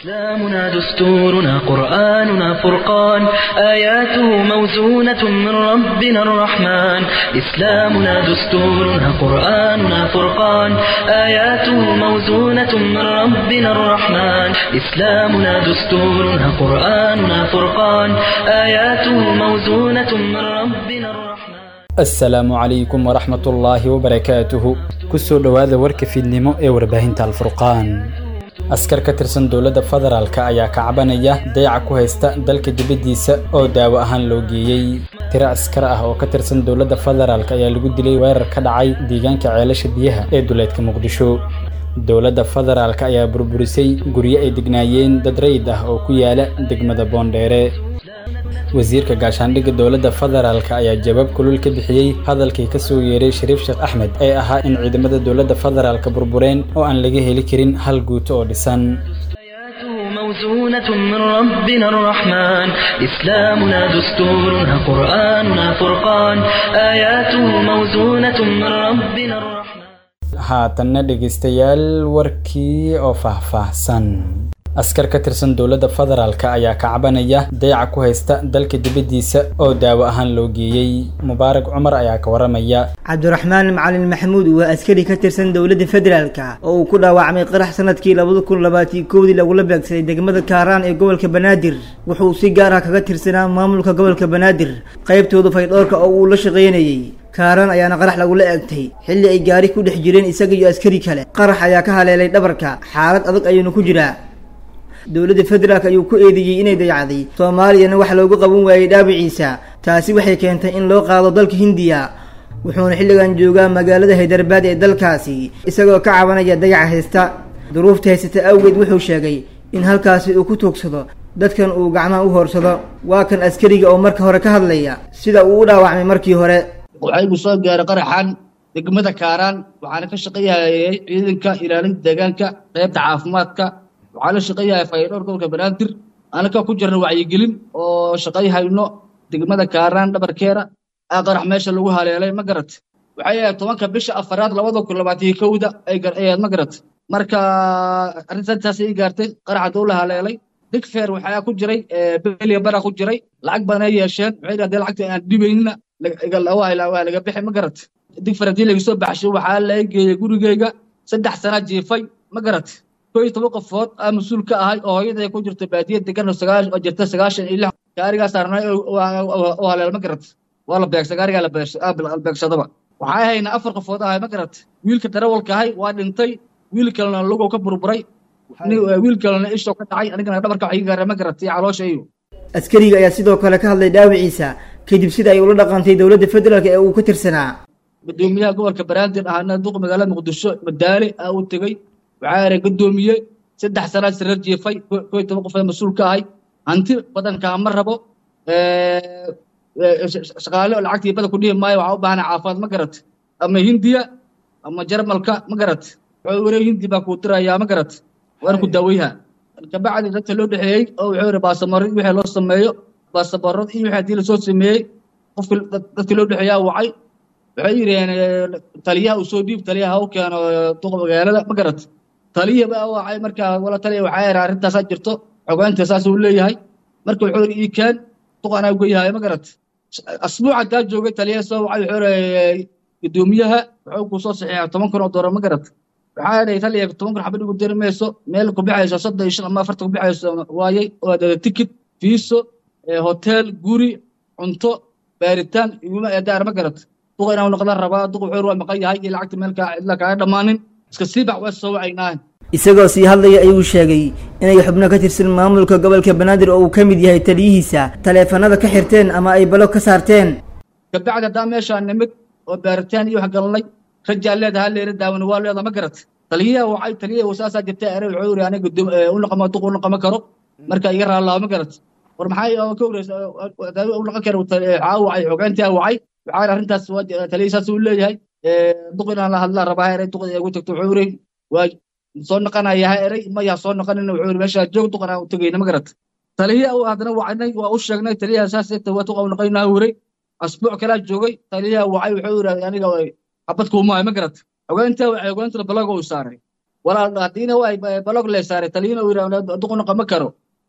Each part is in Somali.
إسلامنا دستورنا قرآننا فرقان آياته موزونة من ربنا الرحمن إسلامنا دستورنا قرآننا فرقان آياته موزونة من ربنا الرحمن إسلامنا دستورنا قرآننا فرقان آياته موزونة من ربنا الرحمن asalaamu calaykum waraxmatullaahi wabarakaatuhu kusoo dhowaada warka fiidnimo ee warbaahinta alfurqaan askar ka tirsan dowladda federaalka ayaa kacbanaya dayaca ku haysta dalka dibaddiisa oo daawo ahaan loo geeyey tiro askar ah oo ka tirsan dowladda federaalk ayaa lagu dilay weerar ka dhacay deegaanka ceelasha biyaha ee duleedka muqdisho dowladda federaalk ayaa burburisay guryo ay degnaayeen dad rayid ah oo ku yaala degmada boondheere wasiirka gaashaandhigga dowladda federaalk ayaa jawaab kulul ka bixiyey hadalkii ka soo yeeray shariif sheekh axmed ee ahaa in ciidamada dowladda federaalka burbureen oo aan laga heli karin hal guuto oo dhisan آياته موزونة من ربنا الرحمن إسلامنا دستورنا قرآننا فرقان آياته موزونة من ربنا الرحمن haatanna dhegaystayaal warkii oo faahfaahsan askar ka tirsan dowladda federaalk ayaa kacbanaya dayaca ku haysta dalka dibaddiisa oo daawo ahaan loo geeyey mubaarak cumar ayaa ka waramaya cabdiraxmaan macalin maxamuud waa askari ka tirsan dowladda federaalka oo uu ku dhaawacmay qarax sanadkii labada kun labaatan kowdii lagula beegsaday degmada kaaraan ee gobolka banaadir wuxuu si gaar ah kaga tirsanaa maamulka gobolka banaadir qaybtooda faydhoorka oo uu la shaqaynayey kaaraan ayaana qarax lagula eegtay xilli ay gaari ku dhex jireen isaga iyo askari kale qarax ayaa ka haleelay dhabarka xaalad adag ayuuna ku jiraa dowladda federaalk ayuu ku eedeeyey inay dayacday soomaaliyana wax loogu qaban waayey dhaawiciisa taasi waxay keentay in loo qaado dalka hindiya wuxuuna xilligan joogaa magaalada haydarbaad ee dalkaasi isagoo ka cabanaya dayaca haysta duruufta haysata awgeed wuxuu sheegay in halkaasi uu ku tuugsado dadkan uu gacmaha u hoorsado waa kan askariga oo marka hore ka hadlaya sida uu u dhaawacmay markii hore waxaa igu soo gaaray qaraxan degmada kaaraan waxaana ka shaqeeyahayay ciidanka ilaalinta deegaanka qaybta caafimaadka waxaa la shaqeeyahay faydhowr gobolka banaadir anaka ku jirna wacyigelin oo shaqayhayno degmada kaaraan dhabarkeera aa qarax meesha lagu haleelay ma garat waxay ahayd tobanka bisha afaraad labada kun labaatan kowda ay ahayd ma garat marka arrintaas ay gaartay qaraxa duu la haleelay digfeer waxaa ku jiray beliya bara ku jiray lacag badan ay yeesheen waxay dhahdeen lacagta aan dhibaynina waa laga bixi ma garat digfeer haddii laga soo baxshay waxaa laga geeyey gurigeyga saddex sana jiifay ma garat koo iyo toban qofood aa mas-uul ka ahay oo hooyada ku jirta baadiya degan oo jirta sagaashan iyo lix gaarigaa saarnay oo haleel ma garat waa la beegsa gaarigaa la beegsadaba waxaa hayna afar qofood ahay ma garat wiilka darawalka ahay waa dhintay wiil kalena lugow ka burburay wiil kalena ishoo ka dhacay anigana dhabarka wax iga gaara ma garat iyo caloosha iyo askariga ayaa sidoo kale ka hadlay dhaawiciisa kadib sida ay ula dhaqantay dowladda federaalk ee uu ka tirsanaa gudoomiyaha gobolka banaadir ahana duq magaalada muqdisho madaale aa u tegey waxaa era guddoomiye saddex sanaad sareer jiifay koo iyo toban qof ee mas-uul ka ahay hanti badankaa ma rabo shaqaale oo lacagtii bada ku dhihi maayo waxaa u baahana caafimaad ma garat ama hindiya ama jarmalka ma garat wuxuu were hindi baa kuu dirayaa ma garat waana ku daaweyha kabacdi dadka loo dhexeeyey oo wuxuu yiri baasamarad wixii loo sameeyo baasamarad iyo wixii haddii lasoo sameeyey qofki dadka loo dhexeeyaa wacay waxay yidhaheen taliyaha uu soo dhiib taliyaha u keeno duqa magaalada ma garat taliya baa wacay markaa wala taliya waxaa yara arrintaasaa jirto xogeynta saas uu leeyahay marka wuxuu yidhi ii keen duqanaa ugeyahay ma garat asbuuc haddaa joogay taliyaha soo wacay wuxuu yidhi gudoomiyaha wuxuu ku soo saxiixa toban kun oo doolar ma garat waxaa yidhi taliya toban kun xabad igu diri mayso meel ku bixayso soddon iyo shan ama afartan ku bixayso waayey oo tikid fiiso hotel guri cunto baaritaan iguma eedaar ma garat duqa inaan noqdaan rabaa duq wuxuu waa maqan yahay iyo lacagta meel cidla kaaga dhammaanin iska sii bax waa soo wacaynaahan isagoo sii hadlaya ayuu sheegay inay xubno ka tirsan maamulka gobolka banaadir oo uu ka mid yahay taliyihiisa taleefanada ka xirteen ama ay balo ka saarteen kabacdi haddaa meeshaa nimid oo baaritaan iyo wax galnay rajaa leedaha leera daawan waa leeda ma garat taliyaha wacay taliyaha wasaasaa jirta ere wuxuu yiri aniga u naqama duq u naqama karo marka iga raallaa ma garat war maxay ka wareysa u naqan kara waxaa wacay xogeyntaa wacay waxaa arrintaas taliya saas uu leeyahay duq inaan la hadlaa rabaa eray duq ugu tagto wuxuu yiri waa soo noqonayaa eray mayaa soo noqonina wuxuu yiri meeshaa joog duq inaan u tegayna ma garat taliya uu haddana wacnay waa u sheegnay taliyaha saas waa duq u noqonaa wiray asbuuc kalaa joogay taliyaha wacay wuxuu yiri aniga xabad kuumaayo ma garat xogeynta xogeynta balaga uu saaray walaal haddiina waa balog le saaray taliyina uu yidhahdo duqu noqon ma karo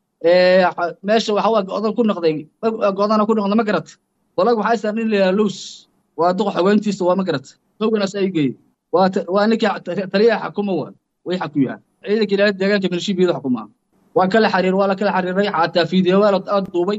meesha waxa waa go'dan ku noqday go'dana ku noqda ma garat balog waxaa saaran in la yidhahdo luus waa duqa xogeyntiisa waa ma garat hoganaas ay geeyey waa waa ninkii taliyaha xakuma waa way xakuyaan ciidanka ilaahay deegaanka milishibiyada xukumaa waa kala xariir waa la kala xariiray xataa fiidiyowaal aad duubay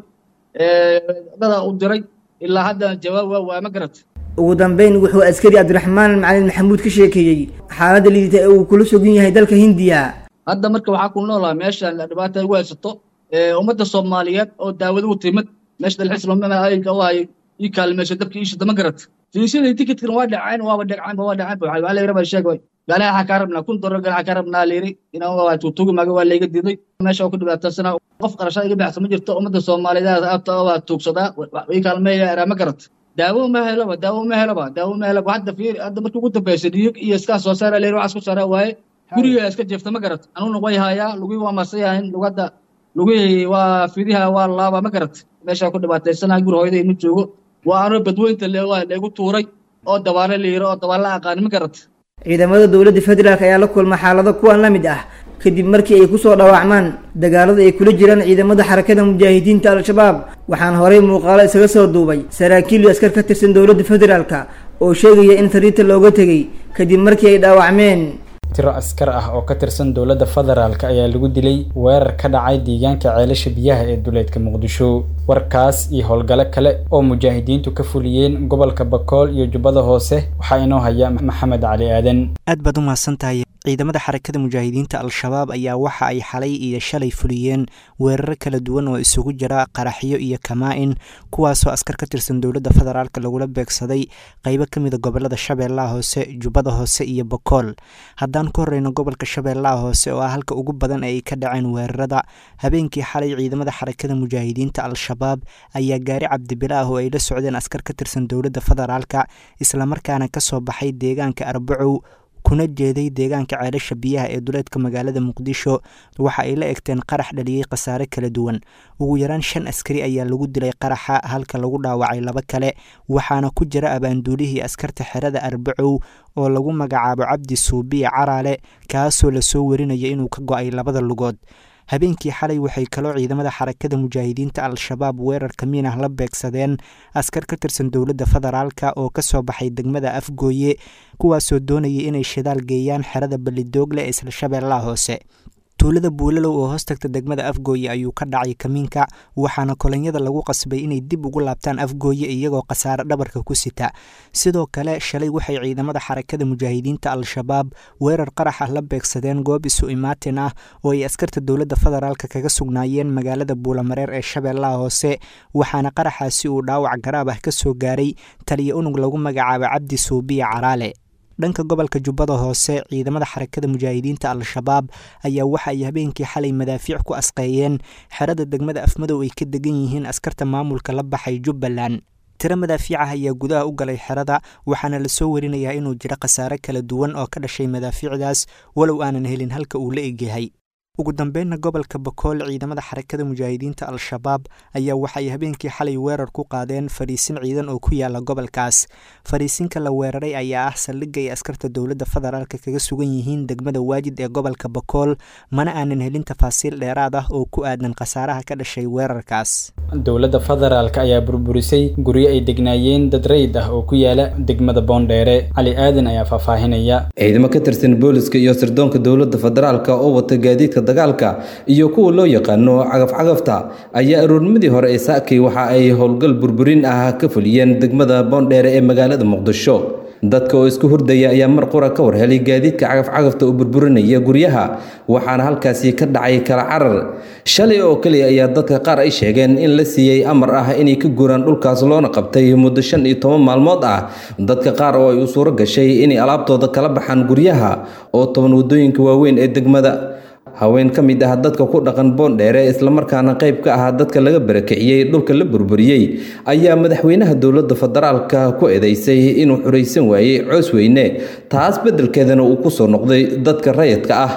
dada u diray ilaa hadda jawaab waa waa ma garat ugu dambeyn wuxuu askari cabdiraxmaan macalin maxamuud ka sheekeeyey xaaladda liidata ee uu kula sugan yahay dalka hindiya hadda marka waxaa ku noolaa meeshan dhibaata ugu haysato ummadda soomaaliyeed oo daawad u timid meesha dalxiislomay ii kaalmeesha dabka iishida ma garat fiisyada tikitkan waa dhaceen waaba dhaceen waa dhaceen waxaa la yiraba sheeg way gaalaha waxaa kaa rabnaa kun dolar gaalaha kaa rabnaa la yiri inaan waa tuutugi maaga waa layga diiday meesha waa ku dhibaataysana qof qarashada iga baxsa ma jirto ummadda soomaaliyeed aabta waa tuugsadaa ii kaalmeeya eraa ma garat daawo ma helaba daawo ma helaba daawo ma helaba hadda fiir hadda markii ugu dambeysay dhiyig iyo iskaa soo saara la yiri waxaas ku saara waaye guriga iska jeefta ma garat anuuna way hayaa lugii waa marsayahin lugada lugihii waa fidiha waa laaba ma garat meesha ku dhibaataysana guri hooyada inu joogo waa anoo badweynta leegu tuuray oo dabaale la yiro oo dabaale la aqaani ma garat ciidamada dowladda federaalk ayaa la kulma xaalado kuwan la mid ah kadib markii ay kusoo dhaawacmaan dagaalada ay kula jiraan ciidamada xarakada mujaahidiinta al-shabaab waxaana horey muuqaalo isaga soo duubay saraakiil iyo askar ka tirsan dowladda federaalka oo sheegaya in sariirta looga tegay kadib markii ay dhaawacmeen tiro askar ah oo ka tirsan dowladda federaalk ayaa lagu dilay weerar ka dhacay deegaanka ceelasha biyaha ee duleedka muqdisho warkaas iyo howlgalo kale oo mujaahidiintu ka fuliyeen gobolka bakool iyo jubbada hoose waxaa inoo haya maxamed cali aadan aad baad u mahadsan tahay ciidamada xarakada mujaahidiinta al-shabaab ayaa waxa ay xalay iyo shalay fuliyeen weeraro kala duwan oo isugu jira qaraxyo iyo kamaa-in kuwaasoo askar ka tirsan dowladda federaalk lagula beegsaday qeybo ka mida gobolada shabeellaha hoose jubbada hoose iyo bakool haddaan ku horeyno gobolka shabeellaha hoose oo ah halka ugu badan ee ay ka dhaceen weerarada habeenkii xalay ciidamada xarakada mujaahidiinta al-shabaab ayaa gaari cabdibila ah oo ay la socdeen askar ka tirsan dowladda federaalka islamarkaana kasoo baxay deegaanka arbacow kuna jeeday deegaanka ceelasha biyaha ee duleedka magaalada muqdisho waxa ay la egteen qarax dhaliyey khasaare kala duwan ugu yaraan shan askari ayaa lagu dilay qaraxa halka lagu dhaawacay laba kale waxaana ku jira abaanduulihii askarta xerada arbacow oo lagu magacaabo cabdi suubiya caraale kaasoo lasoo warinaya inuu ka go-ay labada lugood habeenkii xalay waxay kaloo ciidamada xarakada mujaahidiinta al-shabaab weerarka miinah la beegsadeen askar ka tirsan dowladda federaalka oo kasoo baxay degmada afgooye kuwaasoo doonayay inay shidaal geeyaan xerada balidoogle ee isla shabeellaha hoose tuulada buulalow oo hoos tagta degmada afgooye ayuu ka dhacay kamiinka waxaana kolonyada lagu qasbay inay dib ugu laabtaan afgooye iyagoo khasaare dhabarka ku sita sidoo kale shalay waxay ciidamada xarakada mujaahidiinta al-shabaab weerar qarax ah la beegsadeen goob isu imaatin ah oo ay askarta dowladda federaalk kaga sugnaayeen magaalada buulamareer ee shabeellaha hoose waxaana qaraxaasi uu dhaawac garaab ah kasoo gaaray taliya unug lagu magacaabo cabdi suubiya caraale dhanka gobolka jubbada hoose ciidamada xarakada mujaahidiinta al-shabaab ayaa waxa ay habeenkii xalay madaafiic ku asqeeyeen xerada degmada afmadow ay ka degan yihiin askarta maamulka la baxay jubbaland tiro madaafiicah ayaa gudaha u galay xerada waxaana lasoo warinayaa inuu jiro khasaare kala duwan oo ka dhashay madaafiicdaas walow aanan helin halka uu la egyahay ugu dambeynna gobolka bakool ciidamada xarakada mujaahidiinta al-shabaab ayaa waxay habeenkii xalay weerar ku qaadeen fariisin ciidan oo ku yaala gobolkaas fariisinka la weeraray ayaa ah saldhigga ay askarta dowladda federaalk kaga sugan yihiin degmada waajid ee gobolka bakool mana aanan helin tafaasiil dheeraad ah oo ku aadan khasaaraha ka dhashay weerarkaas dowladda federaalk ayaa burburisay guryo ay degnaayeen dad rayid ah oo ku yaala degmada boondheere cali aadan ayaa faahfaahinaya ciidamo ka tirsan booliska iyo sirdoonka dowladda federaalk oo wata gaadiidka dagaalka iyo kuwa loo yaqaano cagaf-cagafta ayaa aroornimadii hore ee saakay waxa ay howlgal burburin ah ka fuliyeen degmada boondheere ee magaalada muqdisho dadka oo isku hurdaya ayaa mar qura ka war helay gaadiidka cagaf-cagafta oo burburinaya guryaha waxaana halkaasi ka dhacay kala carar shalay oo keliya ayaa dadka qaar ay sheegeen in la siiyey amar ah inay ka guuraan dhulkaas loona qabtay muddo shan iyo toban maalmood ah dadka qaar oo ay u suuro gashay inay alaabtooda kala baxaan guryaha oo toban waddooyinka waaweyn ee degmada haween ka mid ah dadka ku dhaqan boondheere islamarkaana qayb ka ah dadka laga barakiciyey dhulka la burburiyey ayaa madaxweynaha dowladda federaalka ku eedeysay inuu xuraysan waayey coos weyne taas beddelkeedana uu ku soo noqday dadka rayadka ah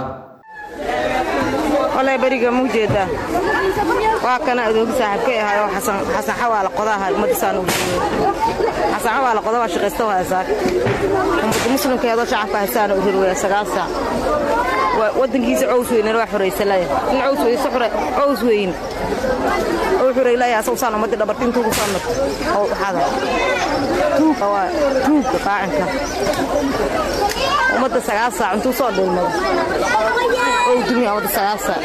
walay beriga ma ujeedaa waa kana adoogi saaxiibkay ahay oo xasan xasan xawaala qodaha ummadisaan ugu xasan xawaala qoda waa shaqaysta waa saak ummadda muslimkeedoo shacabka haysaana u rirwaya sagaal saac wadankiisa cows weynana waa xoraysalaya in cows weyse xure cows weyn oo xureylaya asagu saan ummadii dhabarti intuu ku soo marto oo waxaada tuuga waa tuuga qaacinka ummadda sagaal saac intuu soo dhulmado oo dumiya ummadda sagaal saac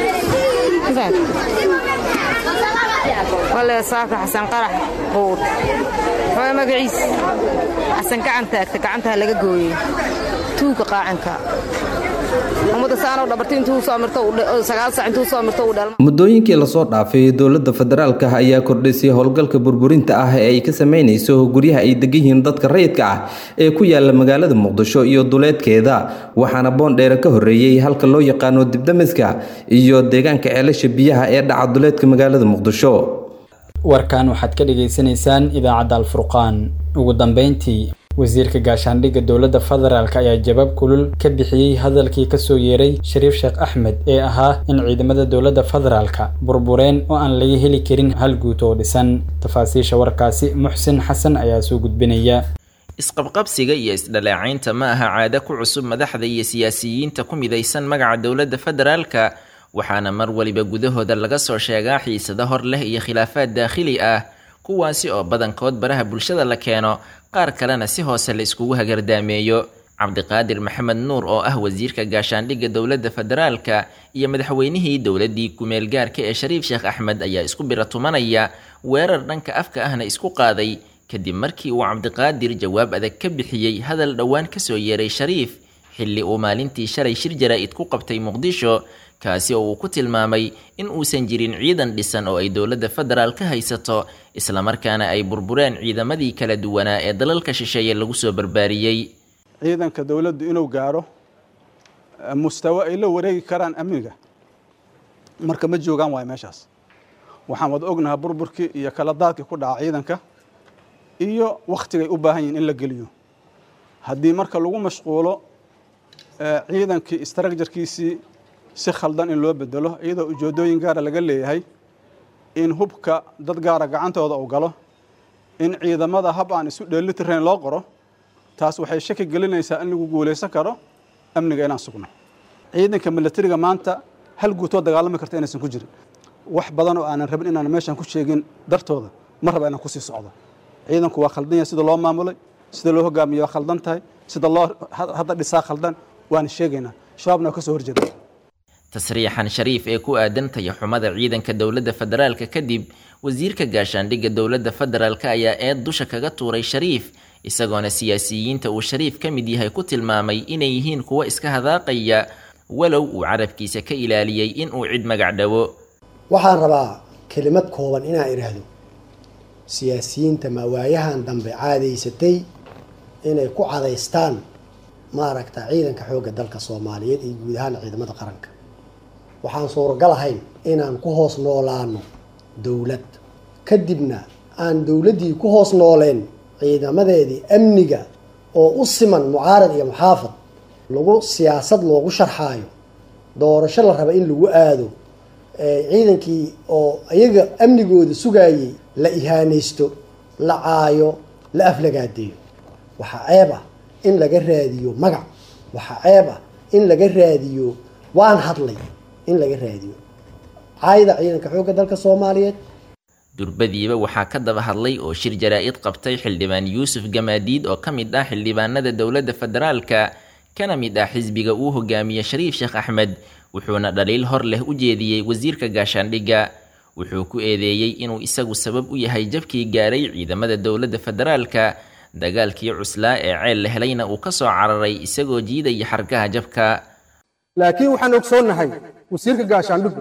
wale saaka xasan qarax quud waa magaciis xasan gacan taagta gacantaa laga gooyey tuuga qaacinka ummadda saanoo dhabarti intuu soo mirto sagaal saac intuu soo mirto uu dhalma muddooyinkii lasoo dhaafay dowladda federaalka ayaa kordhisay howlgalka burburinta ah ee ay ka sameynayso guryaha ay degan yihiin dadka rayidka ah ee ku yaala magaalada muqdisho iyo duleedkeeda waxaana boondheere ka horreeyey halka loo yaqaano dibdamiska iyo deegaanka ceelasha biyaha ee dhaca duleedka magaalada muqdisho warkan waxaad ka dhagaysanaysaan idaacadda alfurqaan ugu dambeyntii wasiirka gaashaandhigga dowladda federaalk ayaa jawaab kulul ka bixiyey hadalkii kasoo yeeray shariif sheekh axmed ee ahaa in ciidamada dowladda federaalka burbureen oo aan laga heli karin hal guut oo dhisan tafaasiisha warkaasi muxsin xasan ayaa soo gudbinaya isqabqabsiga iyo isdhaleecaynta ma aha caado ku cusub madaxda iyo siyaasiyiinta ku midaysan magaca dowladda federaalka waxaana mar waliba gudahooda laga soo sheegaa xiisado hor leh iyo khilaafaad daakhili ah kuwaasi oo badankood baraha bulshada la keeno qaar kalena si hoose la iskugu hagardaameeyo cabdiqaadir maxamed nuur oo ah wasiirka gaashaandhigga dowladda federaalka iyo madaxweynihii dowladdii kumeel gaarka ee shariif sheekh axmed ayaa isku biratumanaya weerar dhanka afka ahna isku qaaday kadib markii uu cabdiqaadir jawaab adag ka bixiyey hadal dhowaan kasoo yeeray shariif xilli uu maalintii shalay shir jaraa'id ku qabtay muqdisho kaasi oo uu ku tilmaamay in uusan jirin ciidan dhisan oo ay dowladda federaal ka haysato islamarkaana ay burbureen ciidamadii kala duwanaa ee dalalka shisheeye lagu soo barbaariyey ciidanka dowladdu inuu gaaro mustawo ay la wareegi karaan amniga marka ma joogaan waayo meeshaas waxaan wada ognahaa burburkii iyo kala daadkii ku dhaca ciidanka iyo wakhtigay u baahan yihin in la geliyo haddii marka lagu mashquulo ciidankii istraakjarkiisii si khaldan in loo bedelo iyadoo ujeedooyin gaara laga leeyahay in hubka dad gaara gacantooda uu galo in ciidamada hab aan isu dheelitirayn loo qoro taas waxay shaki gelinaysaa in lagu guulaysan karo amniga inaan sugno ciidanka milatariga maanta hal guutoo dagaalami karta inaysan ku jirin wax badan oo aanan rabin inaan meeshan ku sheegin dartooda ma raba inaan kusii socdo ciidanku waa khaldan yahay sida loo maamulay sida loo hogaamiye waa khaldan tahay sida loo hadda dhisaa khaldan waana sheegaynaa shabaabna waa ka soo horjeeda tasriixan shariif ee ku aadan tayaxumada ciidanka dowladda federaalka kadib wasiirka gaashaandhigga dowladda federaalka ayaa eed dusha kaga tuuray shariif isagoona siyaasiyiinta uu shariif ka mid yahay ku tilmaamay inay yihiin kuwo iska hadaaqaya walow uu carabkiisa ka ilaaliyey in uu cid magac dhawo waxaan rabaa kelimad kooban inaan idhaahdo siyaasiyiinta mawaayahan dambe caadaysatay inay ku cadaystaan maaragta ciidanka xoogga dalka soomaaliyeed iyo guud ahaan ciidamada qaranka waxaan suuragal ahayn inaan ku hoos noolaano dowlad kadibna aan dowladdii ku hoos nooleen ciidamadeedii amniga oo u siman mucaarad iyo muxaafad lagu siyaasad loogu sharxaayo doorasho la raba in lagu aado ciidankii oo iyaga amnigooda sugaayay la ihaanaysto la caayo la aflagaadeeyo waxaa ceeb ah in laga raadiyo magac waxaa ceeb ah in laga raadiyo waan hadlay in laga raadiyo caayda ciidanka xoogga dalka soomaaliyeed durbadiiba waxaa ka daba hadlay oo shir jaraa-id qabtay xildhibaan yuusuf gamaadiid oo ka mid ah xildhibaanada dowladda federaalka kana mid ah xisbiga uu hogaamiye shariif sheekh axmed wuxuuna dhaliil hor leh u jeediyey wasiirka gaashaandhigga wuxuu ku eedeeyey inuu isagu sabab u yahay jabkii gaaray ciidamada dowladda federaalka dagaalkii cuslaa ee ceel la helayna uu ka soo cararay isagoo jiidaya xargaha jabka laakiin waxaan ogsoonnahay wasiirka gaashaandhigu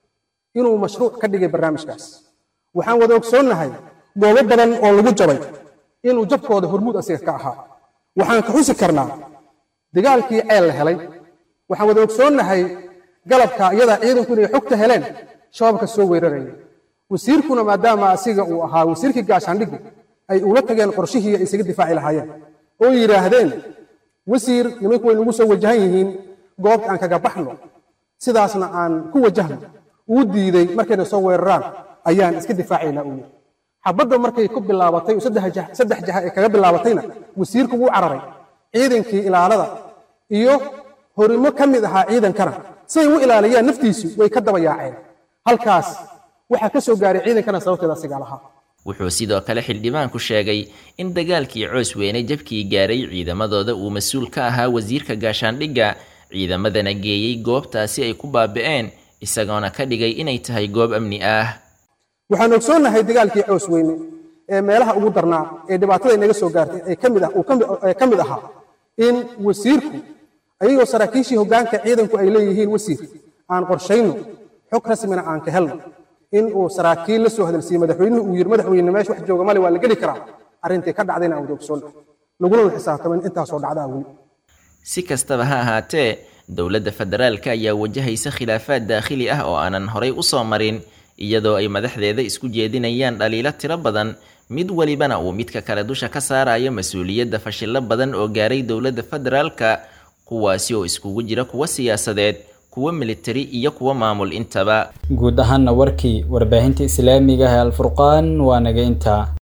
inuu mashruuc ka dhigay barnaamijkaas waxaan wada ogsoonnahay goobo badan oo lagu jabay inuu jabkooda hormuud asiga ka ahaa waxaan ka xusi karnaa dagaalkii ceel la helay waxaan wada ogsoonnahay galabka iyada ciidanku inay xogta heleen shabaabka soo weeraraya wasiirkuna maadaama asiga uu ahaa wasiirkii gaashaandhigu ay ula tageen qorshihii ay isaga difaaci lahaayeen oo yidhaahdeen wasiir nimanku way nagu soo wajahan yihiin goobta aan kaga baxno sidaasna aan ku wajahno uu diiday markayna soo weeraraan ayaan iska difaacaynaa uu yidhi xabadda markay ku bilaabatay saddex jaha ay kaga bilaabatayna wasiirku wuu cararay ciidankii ilaalada iyo horimo ka mid ahaa ciidankana siay u ilaaliyaan naftiisu way ka daba yaaceen halkaas waxaa ka soo gaaray ciidankana sababteeda asigaa lahaa wuxuu sidoo kale xildhibaanku sheegay in dagaalkii coos weyne jabkii gaaray ciidamadooda uu mas-uul ka ahaa wasiirka gaashaandhigga ciidamadana geeyey goobtaasi ay ku baabi'een isagoona ka dhigay inay tahay goob amni ah waxaan ogsoonnahay dagaalkii coos weyne ee meelaha ugu darnaa ee dhibaatada inaga soo gaartay ee kamid ah uu ka mid ahaa in wasiirku ayagoo saraakiishii hoggaanka ciidanku ay leeyihiin wasiir aan qorshayno xog rasmina aan ka helno in uu saraakiil la soo hadalsiiyey madaxweynuhu uu yidhi madaxweyne meesha wax jooga male waa la geli karaa arrintii ka dhacdayna aan wada ogsoonnahay laguna xisaabtamin intaasoo dhacdaa weli si kastaba ha ahaatee dowladda federaalka ayaa wajahaysa khilaafaad daakhili ah oo aanan horay u soo marin iyadoo ay madaxdeeda isku jeedinayaan dhaliilo tiro badan mid walibana uu midka kale dusha ka saarayo mas-uuliyadda fashillo badan oo gaaray dowladda federaalka kuwaasi oo iskugu jira kuwa siyaasadeed kuwa militari iyo kuwa maamul intaba guud ahaana warkii warbaahinta islaamiga ah ee alfurqaan waa naga intaa